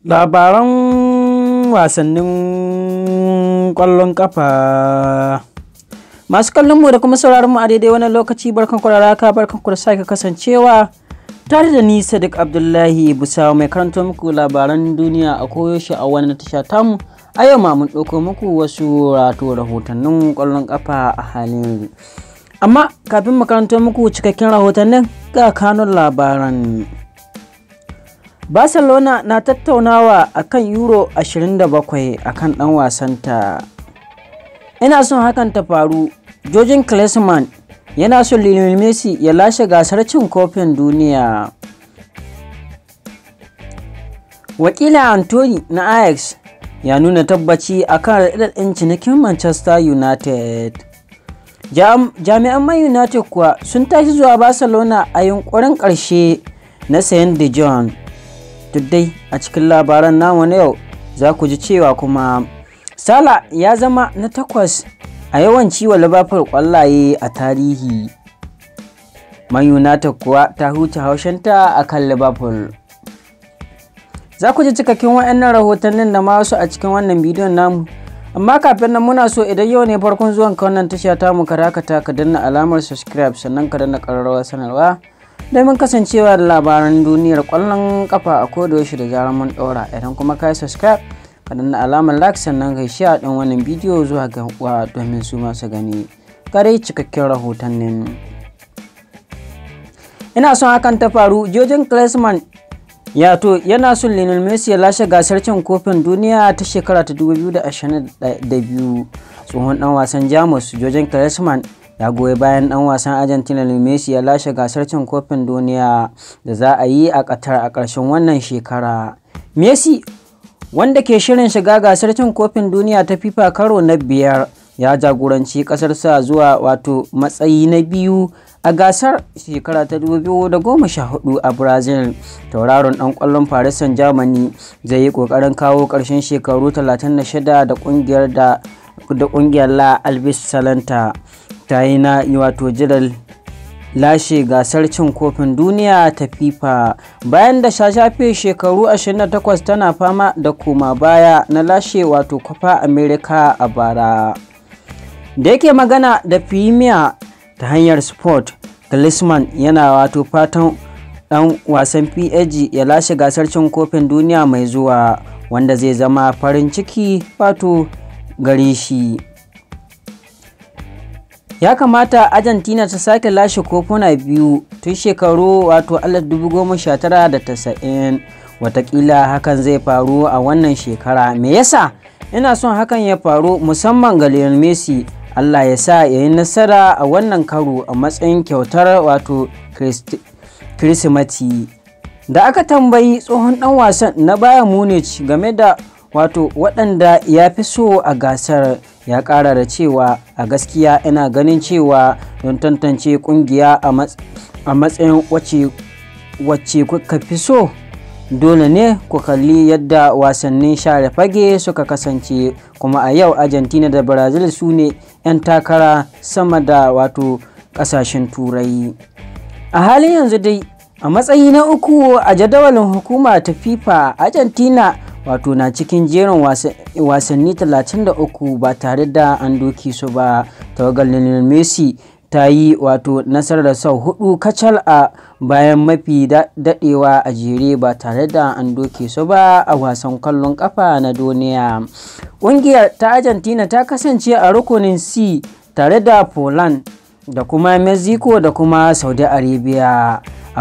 labaran wasannin ƙwallon ƙafa masu kallon mu da kuma sauraron mu a daidai wannan lokaci barkan ku da raka barkan ku da sake kasancewa tare da ni Sadiq Abdullahi Busawa mai karanto muku labaran duniya a koyaushe a wannan tasha tamu a yau ma mun ɗauko muku wasu rato rahotannin ƙwallon ƙafa a halin amma kafin mu karanto muku cikakken rahotannin ga kanun labaran barcelona na tattaunawa akan euro 27 akan dan wasanta ina son hakan ta faru jojin Klinsmann yana son lionel messi ya lashe gasar cin kofin duniya wakila anthony na ajax ya nuna tabbaci akan raɗaɗin cinikin manchester united jami'an man united kuwa sun tashi zuwa barcelona a yunkurin ƙarshe na sayan de jong duk dai a cikin labaran namu na yau za ku ji cewa kuma sala ya zama na takwas a yawan ciwo liverpool kwallaye a tarihi man united kuwa ta huce haushinta a kan liverpool za ku ji cikakken waɗannan rahotannin da ma wasu a cikin wannan bidiyon namu amma kafin nan muna so idan yau ne farkon zuwan ka wannan tasha tamu ka dakata ka danna alamar subscribe sannan ka danna ƙararrawar sanarwa domin kasancewa da labaran duniyar kwallon kafa a kodayaushe da zarar mun ɗora idan kuma ka yi subscribe ka danna alamar like sannan ka share ɗin wannan bidiyo zuwa ga uwa domin su masu gani kare cikakken rahotannin ina son hakan ta faru jojin Klinsmann ya to yana son Lionel Messi ya lashe gasar cin kofin duniya ta shekara ta 2022 tsohon dan wasan Jamus jojin Klinsmann ya goyi bayan dan wasan argentina messi ya lashe gasar cin kofin duniya da za a yi a qatar a ƙarshen wannan shekara messi wanda ke shirin shiga gasar cin kofin duniya ta fifa karo na biyar ya jagoranci ƙasarsa zuwa wato matsayi na biyu a gasar shekara ta 2014 a brazil tauraron dan kwallon paris saint germany zai yi kokarin kawo ƙarshen shekaru 36 da kungiyar da da kungiyar la albis salanta ta yi na wato jiran lashe gasar cin kofin duniya ta fifa bayan da shafe shekaru 28 tana fama da koma baya na lashe wato kwafa america a bara da yake magana da premier ta hanyar sport Klinsmann yana wato fatan dan wasan PSG ya lashe gasar cin kofin duniya mai zuwa wanda zai zama farin ciki wato gare shi ya kamata argentina ta sake lashe kofuna biyu tun shekaru wato 1990 watakila hakan zai faru a wannan shekara me yasa ina son hakan ya faru musamman ga lionel messi allah ya sa ya yi nasara a wannan karo a matsayin kyautar wato kirsimati da aka tambayi tsohon dan wasan na baya munich game da wato waɗanda ya fi so a gasar ya ƙara da cewa a gaskiya ina ganin cewa don tantance ƙungiya a matsayin wacce kuka fi so dole ne ku kalli yadda wasannin share fage suka kasance kuma a yau argentina da brazil su ne 'yan takara sama da wato ƙasashen turai a halin yanzu dai a matsayi na uku a jadawalin hukuma ta fifa argentina wato na cikin jerin wasanni 33 ba tare da an doki su ba tawagar lionel messi ta yi wato nasarar sau hudu kacal a bayan mafi dadewa a jere ba tare da an doke su ba a wasan kwallon kafa na duniya ƙungiyar ta argentina ta kasance a rukunin c tare da poland da kuma mexico da kuma saudi arabia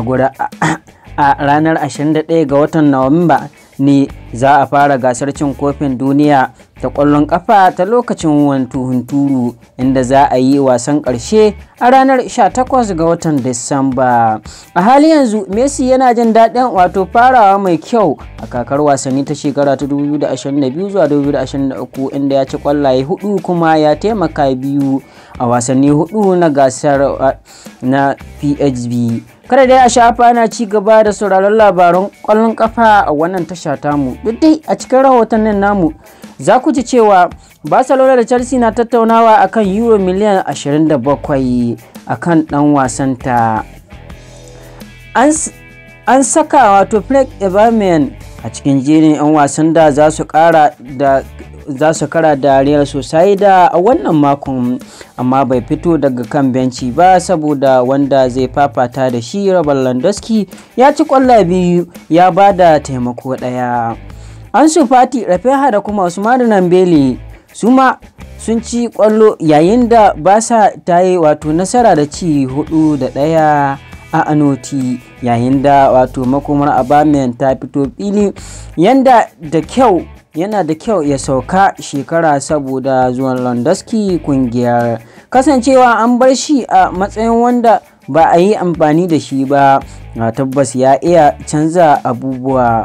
a ranar 21 ga watan nuwamba ne za a fara gasar cin kofin duniya ta ƙwallon ƙafa ta lokacin wantu hunturu inda za a yi wasan ƙarshe a ranar 18 ga watan disamba a hali yanzu messi yana jin daɗin wato farawa mai kyau a kakar wasanni ta shekara ta 2022 zuwa 2023 inda ya ci ƙwallaye hudu kuma ya taimaka biyu a wasanni hudu na gasar na phb kada dai a shafa ana ci gaba da sauraron labaran kwallon kafa a wannan tasha tamu duk dai a cikin rahotannin namu za ku ji cewa barcelona da chelsea na tattaunawa akan euro miliyan 27 akan dan wasanta an saka wato Frank Eberman a cikin jerin 'yan wasan da za su kara da za su kara da Real Sociedad a wannan makon amma bai fito daga kan benci ba saboda wanda zai fafata da shi Robert Lewandowski ya ci kwallo biyu ya ba da taimako ɗaya. Ansu Fati Rafiha da kuma Usmanu Nambele su ma sun ci kwallo yayin da basa ta yi wato nasara da ci hudu da ɗaya a anoti yayin da wato makomar abamen ta fito fili yanda da kyau yana da kyau ya sauka shekara saboda zuwan Lewandowski kungiyar kasancewa an bar shi a matsayin wanda ba a yi amfani da shi ba na tabbas ya iya canza abubuwa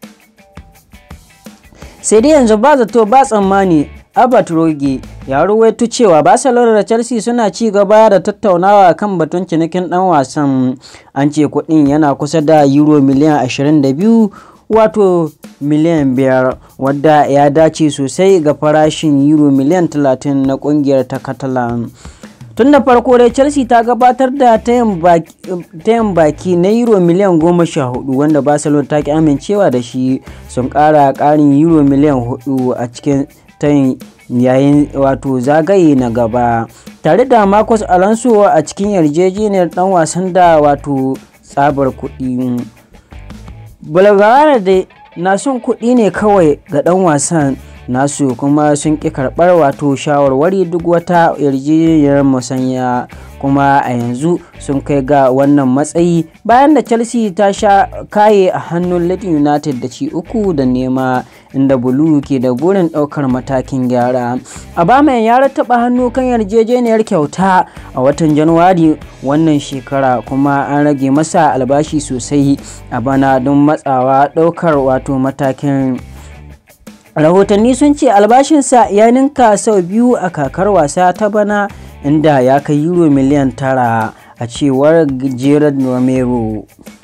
sai dai yanzu ba zato ba tsammani Albert Roge ya ruwaito cewa Barcelona da Chelsea suna ci gaba da tattaunawa kan batun cinikin dan wasan an ce kuɗin yana kusa da euro miliyan 22 wato miliyan 5 wadda ya dace sosai ga farashin euro miliyan 30 na kungiyar ta Catalan. tun da farko dai chelsea ta gabatar da tayin baki na euro miliyan goma sha hudu wanda barcelona ta ki amincewa da shi sun kara karin euro miliyan hudu a cikin tayin yayin wato zagaye na gaba tare da marcus alonso a cikin yarjejeniyar dan wasan da wato tsabar kuɗi bulgara da na son kuɗi ne kawai ga dan wasan nasu kuma sun ƙi karɓar wato shawarwari duk wata yarjejeniyar musanya kuma a yanzu sun kai ga wannan matsayi bayan da chelsea ta sha kaye a hannun leeds united da ci uku da nema inda bulu ke da burin ɗaukar matakin gyara abaman ya rattaba hannu kan yarjejeniyar kyauta a watan januwari wannan shekara kuma an rage masa albashi sosai a bana don matsawa ɗaukar wato matakin rahotanni sun ce albashinsa ya ninka sau biyu a kakar wasa ta bana inda ya kai euro miliyan tara a cewar gerard romero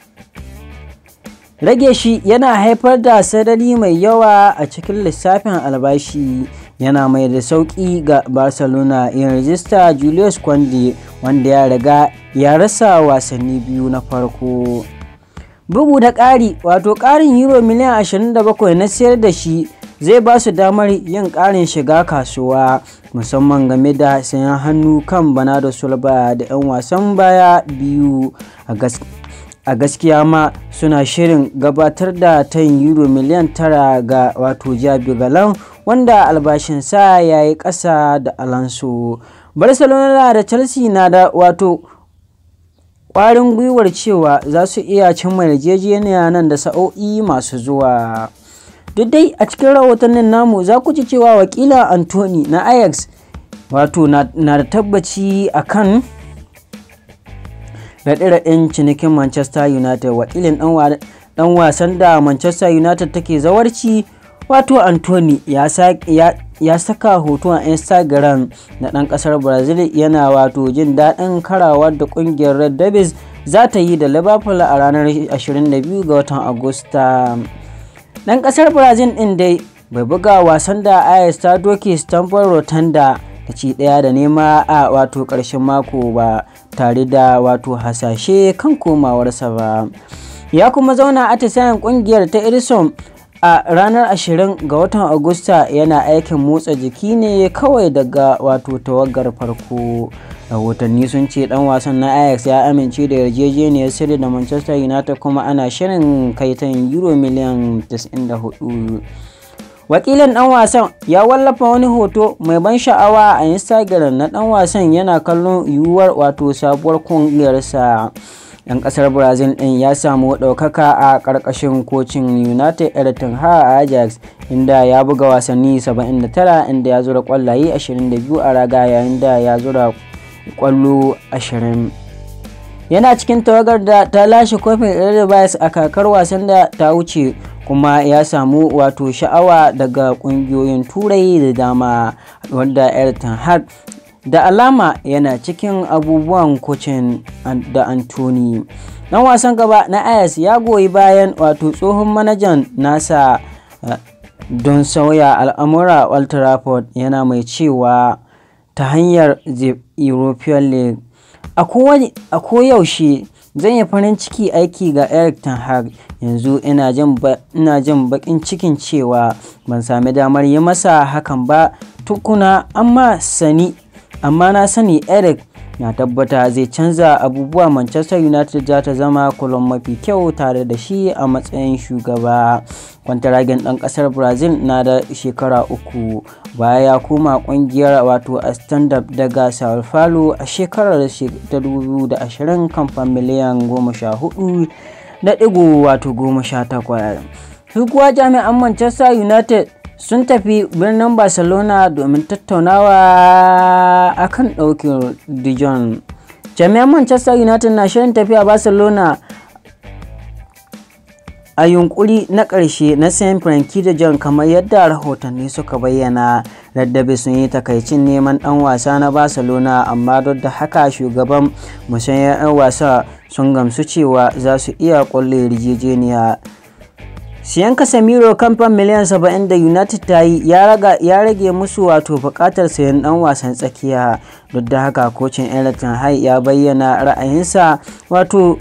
rage shi yana haifar da sadari mai yawa a cikin lissafin albashi yana mai da sauƙi ga barcelona yin rajista julius kwande wanda ya riga ya rasa wasanni biyu na farko bugu da ƙari wato ƙarin euro miliyan 27 na sayar da shi zai ba su damar yin ƙarin shiga kasuwa musamman game da sayan hannu kan bana da sulba da 'yan wasan baya biyu a gaskiya ma suna shirin gabatar da tan euro miliyan tara ga wato jabi galan wanda albashinsa ya yi ƙasa da alonso barcelona da chelsea na da wato ƙwarin gwiwar cewa za su iya cimma yarjejeniya nan da sa'o'i masu zuwa. duk dai a cikin rahotannin namu za ku ji cewa wakila anthony na ajax wato na da tabbaci a kan raɗe-raɗen cinikin manchester united wakilin ɗan wasan da manchester united take zawarci wato anthony ya saka hoto a instagram na ɗan ƙasar brazil yana wato jin daɗin karawar da ƙungiyar red devils za ta yi da liverpool a ranar 22 ga watan agusta dan kasar brazil din dai bai buga wasan da ayas ta doke stamford rotunda da ci daya da nema a wato karshen mako ba tare da wato hasashe kan komawarsa ba ya kuma zauna a atisayen kungiyar ta irison a ranar 20 ga watan agusta yana aikin motsa jiki ne kawai daga wato tawagar farko rahotanni sun ce dan wasan na ajax ya amince da yarjejeniyar sirri da manchester united kuma ana shirin kaitan euro miliyan 94 wakilin dan wasan ya wallafa wani hoto mai ban sha'awa a instagram na dan wasan yana kallon yiwuwar wato sabuwar kungiyarsa yan kasar brazil din ya samu ɗaukaka a ƙarƙashin kocin united everton ha ajax inda ya buga wasanni 79 inda ya zura kwallaye 22 a raga yayin da ya zura kwallo 20 yana cikin tawagar da ta lashe kofin Eredivisie a kakar wasan da ta wuce kuma ya samu wato sha'awa daga kungiyoyin turai da dama wanda Everton har da alama yana cikin abubuwan kocin da Anthony dan wasan gaba na Ayas ya goyi bayan wato tsohon manajan nasa don sauya al'amura Old Trafford yana mai cewa ta hanyar European League a koyaushe zan yi farin ciki aiki ga Eric Ten Hag yanzu ina jin baƙin cikin cewa ban sami damar yi masa hakan ba tukuna amma sani amma na sani Eric na tabbata zai canza abubuwa Manchester United za ta zama kulon mafi kyau tare da shi a matsayin shugaba. Kwantaragen ɗan ƙasar Brazil na da shekara uku baya ya koma ƙungiyar wato a stand-up daga Sao Paulo a shekarar ta 2020 kamfan miliyan 14 da ɗigo wato 18. Su kuwa jami'an Manchester United sun tafi birnin barcelona domin tattaunawa akan ɗaukin dijon jami'an manchester united na shirin tafiya barcelona a yunkuri na ƙarshe na sayan frankie de Jong kamar yadda rahotanni suka bayyana raddabe sun yi takaicin neman ɗan wasa na barcelona amma duk da haka shugaban musayar 'yan wasa sun gamsu cewa za su iya ƙwalle yarjejeniya siyan casemiro kamfan miliyan 70 da united ta yi ya rage musu wato bukatar sayan dan wasan tsakiya duk da haka kocin everton hai ya bayyana ra'ayinsa wato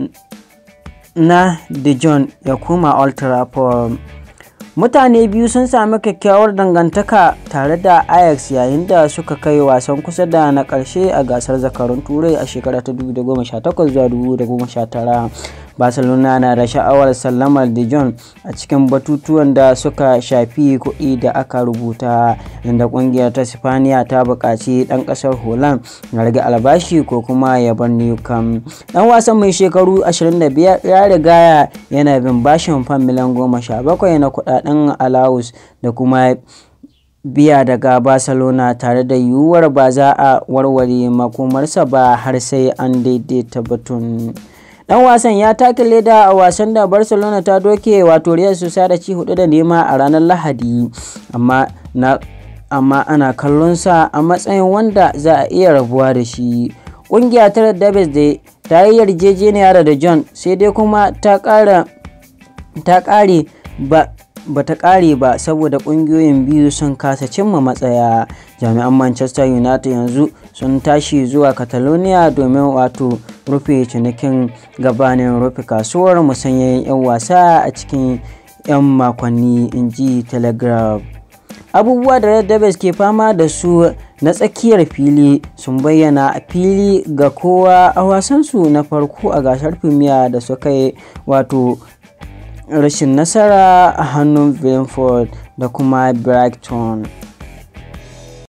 na de Jong ya koma old trafford mutane biyu sun sami kyakkyawar dangantaka tare da ajax yayin da suka kai wasan kusa da na karshe a gasar zakarun turai a shekara ta 2018 zuwa 2019 barcelona na da sha'awar sallamar de Jong a cikin batutuwan da suka shafi kuɗi da aka rubuta inda ƙungiyar ta sifaniya ta buƙaci ɗan ƙasar holland ya rage albashi ko kuma ya bar newcam ɗan wasan mai shekaru 25 ya riga yana bin bashin fan miliyan 17 na kuɗaɗen alawus da kuma biya daga barcelona tare da yiwuwar ba za a warware makomarsa ba har sai an daidaita batun dan wasan ya take leda a wasan da barcelona ta doke wato real sociedad ci hudu da nema a ranar lahadi amma na amma ana kallonsa a matsayin wanda za a iya rabuwa da shi ƙungiya ta davis da ta yi yarjejeniya da john sai dai kuma ta ƙara ta ƙare ba ba ta ƙare ba saboda ƙungiyoyin biyu sun kasa cimma matsaya jami'an manchester united yanzu sun tashi zuwa catalonia domin wato rufe cinikin gabanin rufe kasuwar musanyen 'yan wasa a cikin 'yan makonni inji telegraph abubuwa da red devils ke fama da su na tsakiyar fili sun bayyana a fili ga kowa a wasansu na farko a gasar premier da suka yi wato rashin nasara a hannun Brentford da kuma Brighton.